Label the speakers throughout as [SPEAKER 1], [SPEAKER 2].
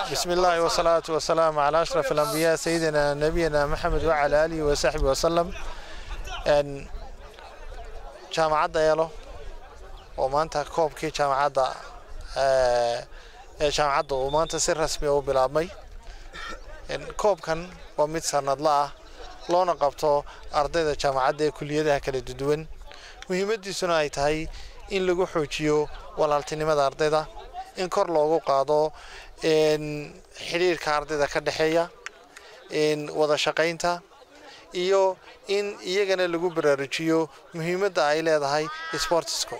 [SPEAKER 1] بسم الله والصلاة والسلام على أشرف الأنبياء سيدنا نبينا محمد وعلى آله وصحبه وسلم أن jaamacadda eelo oo maanta koobkii jaamacadda ee jaamacadda uu maanta si rasmi u bilaabmay koobkan waa mid sanadla ah loona qabto ardayda jaamacadda ee kuliyadaha kala duwan muhiimadiisuna ay tahay in lagu xoojiyo walaaltinimada ardayda in kor loogu qaado xidhiirka ardayda ka dhexeeya wada shaqaynta iyo in iyagana lagu baraarujiyo muhiimadda ay leedahay sportisku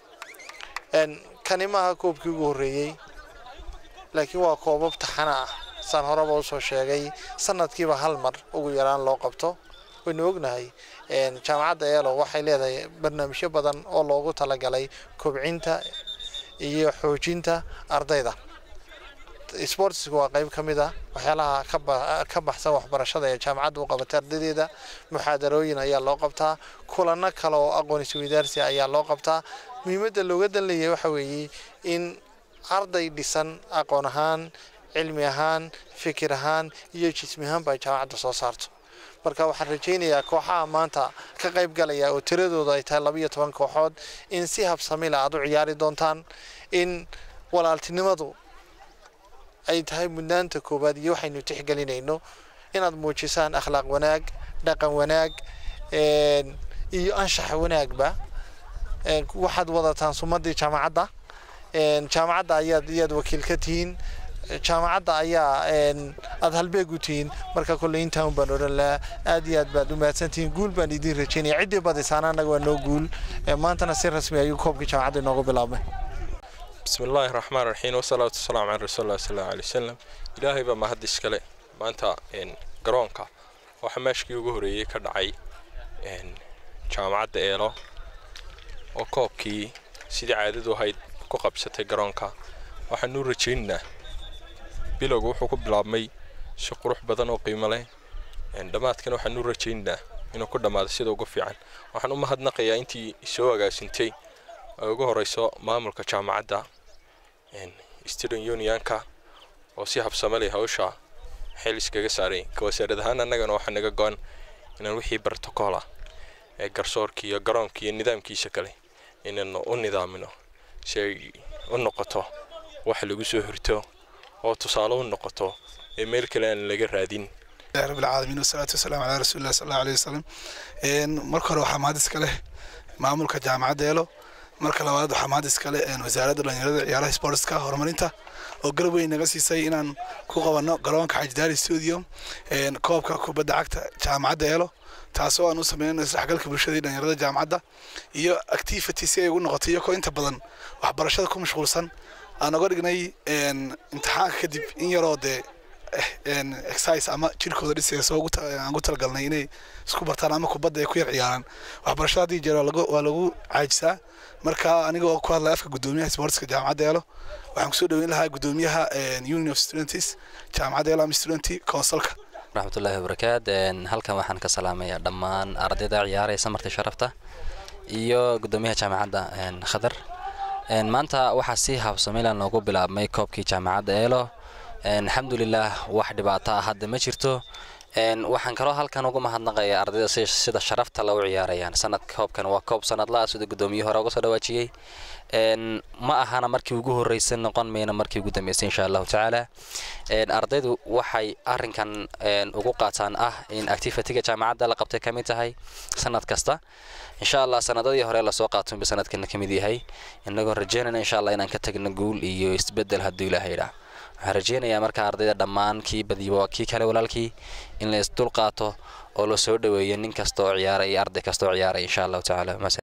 [SPEAKER 1] kani maaha koobkii ugu horreeyey laakiin waa koobab taxana ah saan horeba usoo sheegay sanadkiiba hal mar ugu yaraan loo qabto waynu ognahay jaamacadda eelo waxay leedahay barnaamijyo badan oo loogu talagalay kobcinta iyo xoojinta ardayda sportsku waa qayb ka mid ah waxyaalaha ka baxsan waxbarashada ee jaamacadda u qabatay ardaydeeda muxaadarooyin ayaa loo qabtaa kulano kale oo aqoon isweydaarsi ayaa loo qabtaa muhiimadda looga dan leeyahay waxa weeye in arday dhisan aqoon ahaan cilmi ahaan fikir ahaan iyo jismi ahaanba ay jaamacadda soo saarto marka waxaan rajaynayaa kooxaha maanta ka qayb galaya oo tiradooda ay tahay labayo toban kooxood in si habsamila aad u ciyaari doontaan in walaaltinimadu ay tahay mudnaanta koowaad iyo waxaynu tixgelinayno inaad muujisaan akhlaaq wanaag dhaqan wanaag iyo anshax wanaagba waxaad wadataan sumadii jaamacadda jaamacadda ayaad iyaad wakiil ka tihiin jaamacadda ayaa aad halbeeg u tihiin marka kolley intaan baan odhan lahaa aad iyo aad baad u mahadsantihiin guul baan idiin rajaynaya ciddii badisaana annaga waa noo guul maantana si rasmi ayuu koobkii jaamacadda inoogu bilaabmay
[SPEAKER 2] بسم الله الرحمن الرحيم والصلاة والسلام على رسول الله صلى الله عليه وسلم إلهي بما هدي إسكالي maanta garoonka waxaa meeshkii ugu horeeyey ka dhacay jaamacadda eelo oo koobkii sidii caadadu ahayd ku qabsatay garoonka waxaanu rajaynaynaa bilowga wuxuu ku bilaabmay si qurux badan oo qiimo leh dhammaadkana waxaanu rajaynaynaa inuu ku dhammaado sida ugu fiican waxaan u mahadnaqayaa intii soo agaasintay ay ugu horeyso maamulka jaamacadda student unionka oo si habsame leh hawsha xeel iskaga saaray kawasaarad ahaan annagana waxaa naga go-an inaan wixii bartokoola ee garsoorka iyo garoonka iyo nidaamkiisa kale inaynu u nidaamino si ay u noqoto wax lagu soo hirto oo tusaale u noqoto ee meel kale aan laga raadin
[SPEAKER 3] رب العالمين والصلاة والسلام على رسول الله صلى الله عليه وسلم marka hore waxaa mahad iska leh maamulka jaamacadda eelo marka labaad waxaa mahad iska leh wasaaradda dhalinyarada ciyaaraha sportska horumarinta oo garab weyn naga siisay inaan ku qabanno garoonka xajidaari studio koobka kubadda cagta jaamacadda eelo taasoo aan u sameynayno isdhexgalka bulshada iyo dhalinyarada jaamacadda iyo activity si ay ugu noqoto iyagoo inta badan waxbarashada ku mashquulsan aan oga dhignay imtixaanka kadib in yaroo dee exercise ama jirkooda dhisaysa aan ku talagalnay inay isku bartaan ama kubadda ay ku yar ciyaaraan waxbarashada haddii jeer waa lagu caajisaa marka anigoo ku hadlaya afka guddoomiyaha sportska jaamacadda eelo waxaan kusoo dhaweyn lahaa guddoomiyaha union of students jaamacadda eelo ama student councilka
[SPEAKER 4] raxmatullaahi wabarakaat halkan waxaan ka salaamayaa dhammaan ardayda ciyaaraysa marti sharafta iyo guddoomiyaha jaamacadda khadar maanta waxaa si habsamila noogu bilaabmay koobkii jaamacadda eelo alxamdulilah wax dhibaato ah hadda ma jirto waxaan kaloo halkan ugu mahadnaqaya ardayda sida sharafta lagu ciyaarayaan sanad koobkan waa koob sanadla sida guddoomiye hore uga soo dhawaajiyey ma ahana markii ugu horreysay noqon mayna markii ugu dambeysay insha allahu tacaala ardaydu waxay arinkan ugu qaataan ah in activitiga jaamacadda la qabtay kamid tahay sanad kasta insha allah sanadadii hore lasoo qaatunba sanadkana kamid yahay inagoo rajeynayna insha allah inaan ka tagno guul iyo isbedel hadduu ilaahay idhaa waxaan rajeynayaa marka ardayda dhammaan kii badiba waa kii kale walaalkii in la isdul qaato oo la soo dhaweeyo nin kasta oo ciyaaraya arday kasta oo ciyaaraya insha allahu tacaala